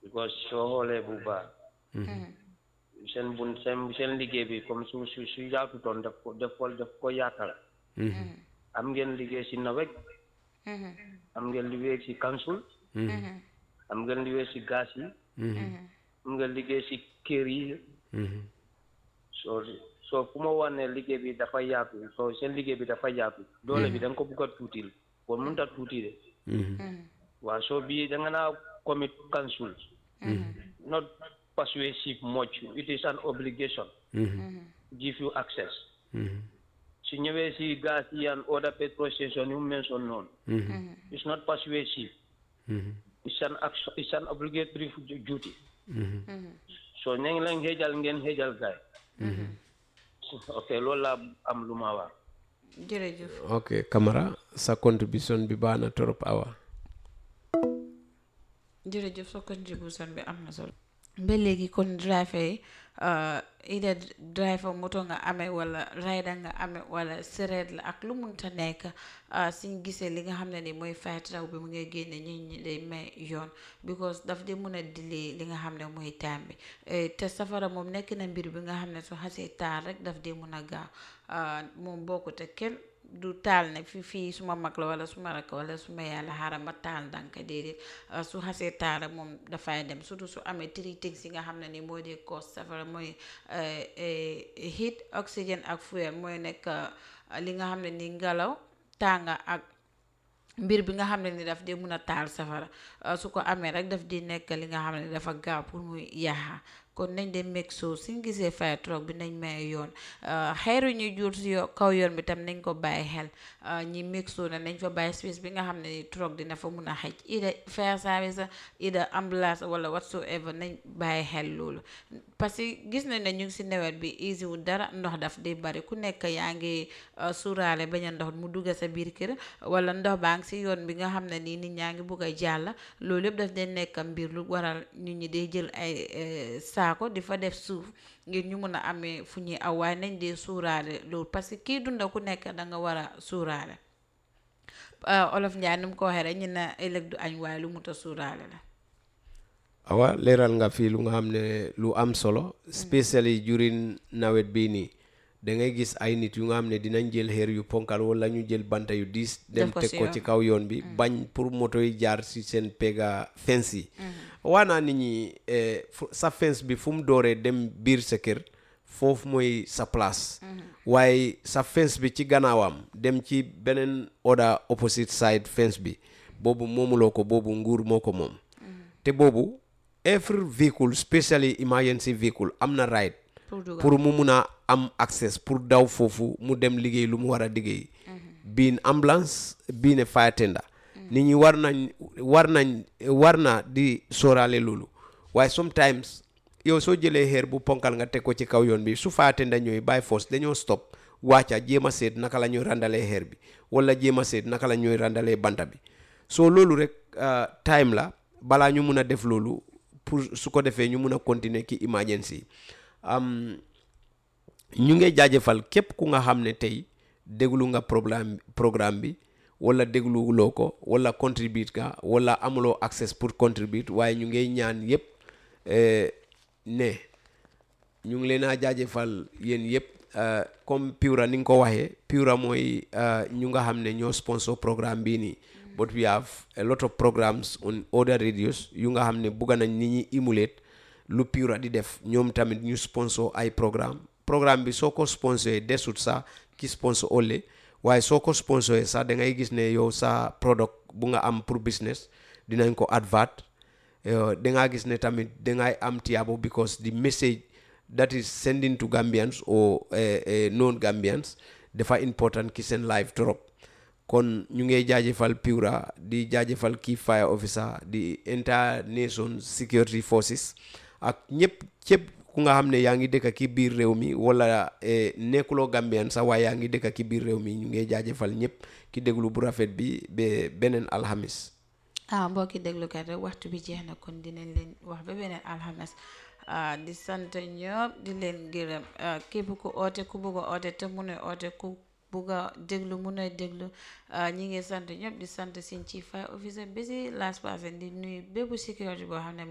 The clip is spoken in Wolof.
because soo xoolee bu baax seen bun seen seen liggéey bi comme su su su yaatutoon daf ko daf ko daf ko yaatal am ngeen liggéey si nawet am ngeen liggéey si council am ngeen liggéey si gas yi am ngeen liggéey si kër yi soo soo fu ma wax ne liggéey bi dafa yaatu soo seen liggéey bi dafa yaatu doole bi da nga ko bugg a tuutil kon mënut a tuuti de waaw soo bii da nga naa commit council not persuasive much it is an obligation give you access su ñëwee si gas yi and other petrol station yu mention noonu it's not persuasive it's an action it's an obligatory duty so ñu ngi leen xeejal ngeen xeejal gaay ok loolu laa am lu ma wax jërëjëf ok Camara sa contribution bi baax na trop awa jërëjëf sa contribution bi am na solo ba léegi kon driver yi ida driver moto nga amee wala rider nga amee wala sereet la ak lu munta nekk suñ gisee li nga xam ne ni mooy fay taw bi mu ngay génne ñi ñi day may yoon because daf di mun a delay li nga xam ne mooy time bi te safara moom nekk na mbir bi nga xam ne su xasee taal rek daf di mun a gaaw moom bokkute kenn du taal ne fi fii suma mag la wala suma rakk wala suma yàlla xaaral ma taal ndànk déedéet su xasee taal rek moom dafay dem surtout su amee tri teg yi nga xam ne ni moo di cause safara mooy heat oxygène ak fuel mooy nekk li nga xam ne ni ngelaw tànga ak mbir bi nga xam ne ni daf di mun a taal safara su ko amee rek daf di nekk li nga xam ne dafa gaaw pour muy yaaxa kon nañ de meg soo suñ gisee fire truck bi nañ may yoon xeeru ñu jur si kaw yoon bi tam nañ ko bàyyi xel ñi meg soo ne nañ fa bàyyi space bi nga xam ne truck dina fa mun a xëj ida fire service ida ambulance wala whatsoever nañ bàyyi xel loolu parce que gis nañ ne ñu ngi si nawet bi easy wu dara ndox daf di bari ku nekk yaa ngi suuraale bañ a ndox mu dugga sa biir kër wala ndox baa ngi si yoon bi nga xam ne nii nit ñaa ngi bugg a jàll loolu yëpp daf dee nekk mbir lu waral nit ñi day jël ay saako di fa def suuf ngir ñu mun a amee fu ñuy aw waaye nañ dee suuraale loolu parce que kii dunda ku nekk da nga war a suuraale olof Njaay ni mu ko waxee rek ñu ne ëllëg du añ waaye lu mut a suuraale la awa leeral nga fii lu nga xam ne lu am solo spécially during nawet bii nii da ngay gis ay nit yu nga xam ne dinañ jël xeer yu ponkal wala ñu jël banta yu diis dem teg ko ci kaw yoon bi bañ pour moto yi jaar si seen pega fence yi waa naa nit ñi sa fence bi fu mu dooree dem biir sa kër foofu mooy sa place waaye sa fence bi ci gannaawam dem ci beneen other opposite side fence bi boobu moomuloo ko boobu nguur moo ko moom te boobu every vehicle especially emergency vehicle am na right pour mu mun a am access pour daw foofu mu dem liggéey lu mu war a liggéey biin ambulance biine fire tender nit ñi war nañ war nañ war na di sóoraale loolu waaye sometimes yow soo jëlee xeer bu ponkal nga teg ko ci kaw yoon bi su fire tender ñooy by force dañoo stop wàcca jéem a seet naka la ñuy randalee xeer bi wala jéem a seet naka la ñuy randalee banta bi soo loolu rek time la balaa ñu mun a def loolu pour su ko defee ñu mun a continuer ki emergency ñu ngi jaajëfal képp ku nga xam ne tey déglu nga programme programme bi wala dégluloo ko wala contribute nga wala amuloo access pour contribute waaye ñu ngi ñaan yëpp ne ñu ngi leen a jaajëfal yéen yëpp comme Pura ni nga ko waxee Pura mooy ñu nga xam ne ñoo sponsor programme bii nii but we have a lot of programs on other radios yu nga xam ne bugga nañ nit ñi emulate lu Pura di def ñoom tamit ñu sponsor ay programme programme bi soo ko sponsoré desut sa ki sponsor ole waaye soo ko sponsoré sax da ngay gis ne yow sa product bu nga am pour business dinañ ko advert da ngaa gis ne tamit dangay am tiyaabo because the message that is sending to Gambians or non Gambians dafa important ki seen life trop kon ñu ngi jaajëfal Pura di jaajëfal kii fire officer di entire nation security forces ak ñëpp cëpp ku nga xam ne yaa ngi dëkk ki biir réew mi wala nekkuloo Gambian sax waaye yaa ngi dëkk ki biir réew mi ñu ngi jaajëfal ñëpp ki déglu bu rafet bi ba beneen alxamis ah mbokki déglukat rek waxtu bi jeex na kon dinañ leen wax ba beneen alxames di sant ñëpp di leen gërëm képp ku oote ku bëgg a oote te mu ne oote ku bugg a déglu mun a déglu ñi ngi sant ñëpp di sant seen chief fire officer bi si last person di nuyu bépp sécurité boo xam ne